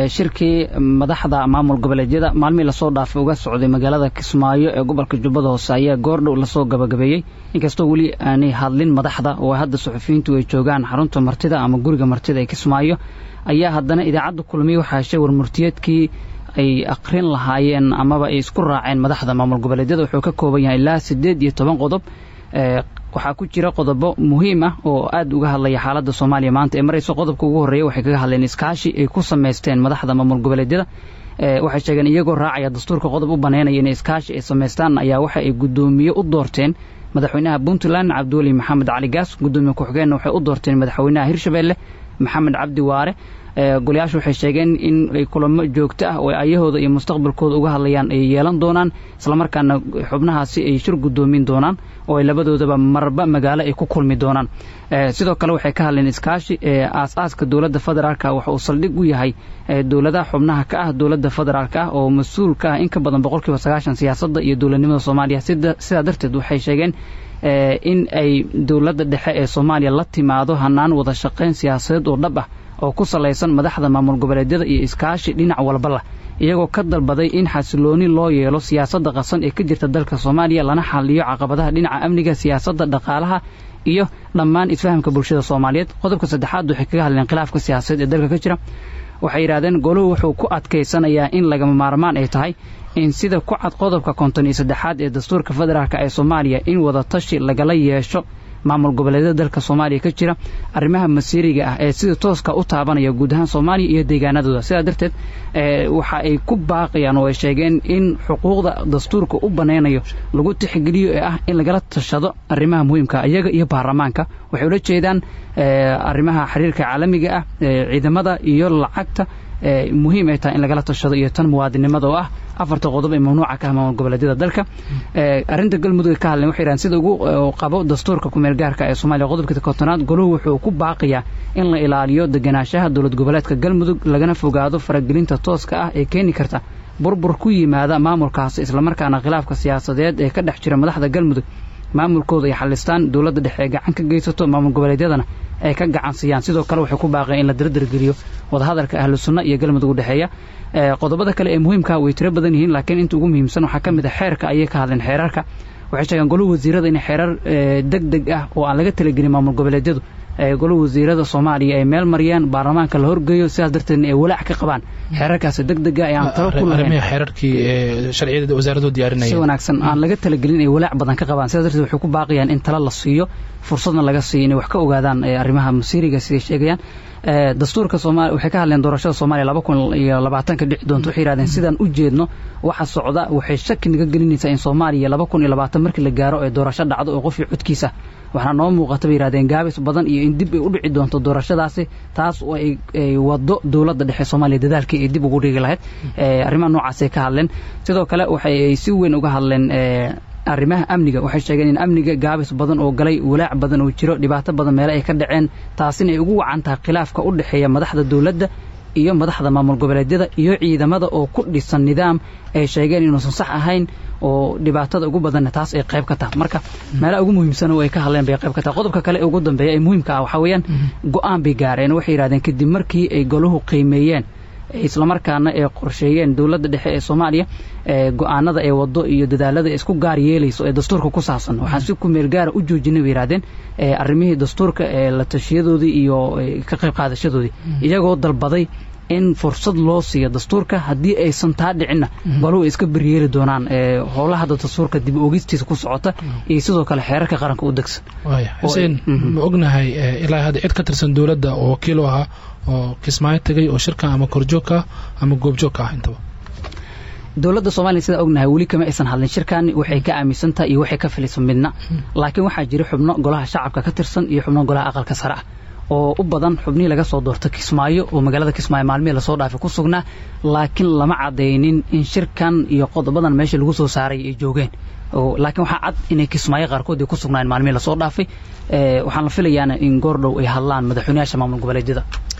shirkii madaxda maamul goboleedyada maalmihii lasoo dhaafay uga socday magaalada kismaayo ee gobolka jubbada hoose ayaa goordhow lasoo gabagabeeyey inkastoo weli aanay hadlin madaxda oo hadda suxufiyiintu ay joogaan xarunta martida ama guriga martida ee kismaayo ayaa haddana idaacadda kulmiye waxaa heshay warmurtiyeedkii ay aqrin lahaayeen amaba ay isku raaceen madaxda maamul goboleedyada wuxuu ka kooban yahay ilaa siddeed iyo toban qodob waxaa ku jira qodobo muhiim ah oo aad uga hadlaya xaaladda soomaaliya maanta ee marayso qodobka ugu horreeya waxay kaga hadleen iskaashi ay ku samaysteen madaxda maamul goboleedyada waxay sheegeen iyagoo raacaya dastuurka qodob u baneynaya inay iskaashi ay samaystaan ayaa waxa ay guddoomiye u doorteen madaxweynaha puntland cabdiweli maxamed cali gaas guddoomiye ku-xigeenna waxay u doorteen madaxweynaha hirshabeelle maxamed cabdi waare golayaashu waxay sheegeen in ay kulamo joogto ah oo ayahooda iyo mustaqbalkooda uga hadlayaan ay yeelan doonaan islamarkaana xubnahaasi ay shir guddoomin doonaan oo ay labadoodaba marba magaalo ay ku kulmi doonaan sidoo kale waxay ka hadleen iskaashi aas-aaska dowladda federaalka waxa uu saldhig u yahay dowladaha xubnaha ka ah dowladda federaalk ah oo mas-uul ka ah in ka badan boqolkiiba sagaashan siyaasadda iyo dowladnimada soomaaliya sidaa darteed waxay sheegeen in ay dowladda dhexe ee soomaaliya la timaado hanaan wada shaqayn siyaasadeed oo dhab ah oo ku salaysan madaxda maamul goboleedyada iyo iskaashi dhinac walba lah iyagoo ka dalbaday in xasilooni loo yeelo siyaasadda qasan ee ka jirta dalka soomaaliya lana xaliyo caqabadaha dhinaca amniga siyaasadda dhaqaalaha iyo dhammaan isfahamka bulshada soomaaliyeed qodobka saddexaad waxay kaga hadleen khilaafka siyaasadeed ee dalka ka jira waxay yidhahdeen goluhu wuxuu ku adkaysanayaa in lagama maarmaan ay tahay in sida ku cad qodobka konton iyo saddexaad ee dastuurka federaalk ee soomaaliya in wada tashi lagala yeesho maamul goboleedyada dalka soomaaliya ka jira arrimaha masiiriga ah ee sida tooska u taabanaya guud ahaan soomaaliya iyo deegaanadooda sidaa darteed waxa ay ku baaqayaan oo ay sheegeen in xuquuqda dastuurka u banaynayo lagu tixgeliyo ee ah in lagala tashado arrimaha muhiimka iyaga iyo baarlamaanka waxay ula jeedaan arrimaha xiriirka caalamiga ah ciidamada iyo lacagta muhiim ay tahay in lagala tashado iyo tan muwaadinimada oo ah afarta qodob ee mamnuuca ka ah maamul goboleedyada dalka arrinta galmudug ka hadleen waxay yidhahan sida ugu qabo dastuurka kumeel gaarka ee soomaaliya qodobka kontonaad goluhu wuxuu ku baaqayaa in la ilaaliyo deganaanshaha dowlad goboleedka galmudug lagana fogaado faragelinta tooska ah ee keeni karta burbur ku yimaada maamulkaasi islamarkaana khilaafka siyaasadeed ee ka dhex jira madaxda galmudug maamulkooda ay xalistaan dowladda dhexe ee gacan ka geysato maamul goboleedyadana ay ka gacan siiyaan sidoo kale waxay ku baaqeen in la dardargeliyo wadahadalka ahlu sunna iyo galmudug udhexeeya qodobada kale ee muhiimka way tiro badan yihiin laakiin inta ugu muhiimsan waxaa ka mid a xeerka ayay ka hadleen xeerarka waxay sheegeen goluhu wasiirada in xeerar deg deg ah oo aan laga talagelin maamul goboleedyadu goluhu wasiirada soomaaliya ay meel mariyaan baarlamaanka la horgeeyo sidaas darteedna ay walaac ka qabaan xeerarkaasi deg dega ee aan talo ku lahayn xeerarkii sharciyada wasaaraddu diyaarinaya si wanaagsan aan laga talagelin ay walaac badan ka qabaan sidaas darteed waxay ku baaqayaan in talo la siiyo fursadna laga siiyo inay wax ka ogaadaan arrimaha masiiriga siday sheegayaan dastuurka soomaaliya waxay ka hadleen doorashada soomaaliya laba kun iyo labaatanka dhici doonto waxay yidhahdeen sidaan u jeedno waxa socda waxay shaki naga gelinaysaa in soomaaliya laba kun iyo labaatan markii la gaaro ee doorasho dhacdo oo qofii codkiisa waxaa noo muuqata bay yidhahdeen gaabis badan iyo in dib ay u dhici doonto doorashadaasi taas oo ay wado dowladda dhexe soomaaliya dadaalkii ay dib ugu dhigi lahayd arrimaha noocaasay ka hadleen sidoo kale waxay si weyn uga hadleen arrimaha amniga waxay sheegeen in amniga gaabis badan oo galay walaac badan oo jiro dhibaato badan meele ay ka dhaceen taasina ay ugu wacan tahay khilaafka u dhexeeya madaxda dowladda iyo madaxda maamul goboleedyada iyo ciidamada oo ku dhisan nidaam ay sheegeen inuusan sax ahayn oo dhibaatada ugu badanna taas ay qayb ka tahay marka meelaha ugu muhiimsan oo ay ka hadleen bay qayb ka tahay qodobka kale ee ugu dambeeya ee muhiimka ah waxaa weeyaan go-aan bay gaareen waxay yidhahdeen kadib markii ay goluhu qiimeeyeen islamarkaana ay qorsheeyeen dowladda dhexe ee soomaaliya go-aanada ee wado iyo dadaalada isku gaar yeelayso ee dastuurka ku saabsan waxaan si ku meel gaara u joojinay bay yidhahdeen arrimihii dastuurka ee la tashiyadoodii iyo ka qayb qaadashadoodii iyagoo dalbaday in fursad loo siiyo dastuurka haddii aysan taa dhicinna goluhu ay iska beryeeli doonaan howlaha hadda dastuurka dib ogistiisa ku socota iyo sidoo kale xeerarka qaranka u degsan waaya xuseen ma ognahay ilaa hadda cid ka tirsan dowladda oo wakiil u ahaa oo kismaayo tegay oo shirka ama korjoogka ama goobjoogka ah intaba dowladda soomaaliya sidaa ognahay weli kama aysan hadlin shirkan waxay ka aaminsan tahay iyo waxay ka filayso midna laakiin waxaa jira xubno golaha shacabka ka tirsan iyo xubno golaha aqalka sare ah oo u badan xubnihii laga soo doorta kismaayo oo magaalada kismaayo maalmihii lasoo dhaafay ku sugnaa laakiin lama cadaynin in shirkan iyo qodobadan meesha lagu soo saaray ay joogeen laakiin waxaa cad inay kismaayo qaarkood ay ku sugnaayeen maalmihii lasoo dhaafay waxaan la filayaana in goordhow ay hadlaan madaxweynayaasha maamul goboleedyada